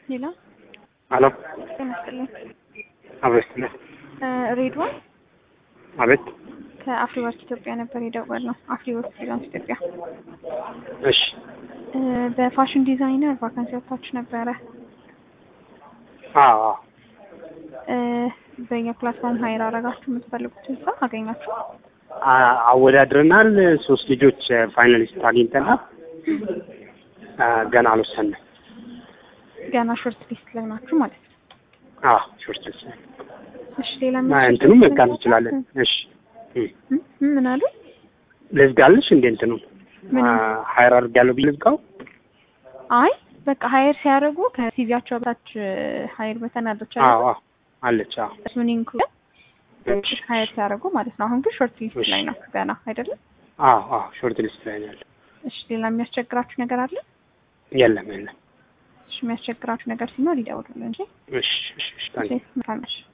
ሌላ አሎ ጤና ይስጥልኝ። አብረሽ ነህ? ሬድዋን አቤት። ከአፍሪወርክ ኢትዮጵያ ነበር የደወልነው። አፍሪወርክ ፍሪላንስ ኢትዮጵያ እሺ እ በፋሽን ዲዛይነር ቫካንሲ ወጥታችሁ ነበረ። አዎ አዎ። እ በእኛ ፕላትፎርም ሀይር አረጋችሁ የምትፈልጉትን ሰው አገኛችሁ? አ- አወዳድረናል። ሶስት ልጆች ፋይናሊስት አግኝተናል። አ፣ ገና አልወሰንም። ገና ሾርት ሊስት ላይ ናችሁ ማለት ነው። አዎ ሾርት ልስ እሺ ሌላ እንትኑም መዝጋት እንችላለን። እሺ እ፣ እ፣ ምን አሉ? ልዝጋልሽ እንዴ እንትኑ ምን? ሀይር አድርጋለሁ ብዬ ልዝጋው? አይ በቃ ሀይር ሲያደርጉ ከሲቪያቸው በታች ሀይር በተን አለች አዎ አዎ አለች። አዎ እሱን ኢንክሉድ እሺ፣ ሀይር ሲያደርጉ ማለት ነው። አሁን ግን ሾርት ሊስት እሺ። ላይ ነው ገና አይደለም። አዎ አዎ ሾርት ሊስት ላይ ነው ያለው። እሺ ሌላ የሚያስቸግራችሁ ነገር አለ? የለም የለም። እሺ የሚያስቸግራችሁ ነገር ሲኖር ይደውሉልን እንጂ። እሺ እሺ እሺ ታንኪ እሺ መልካም እሺ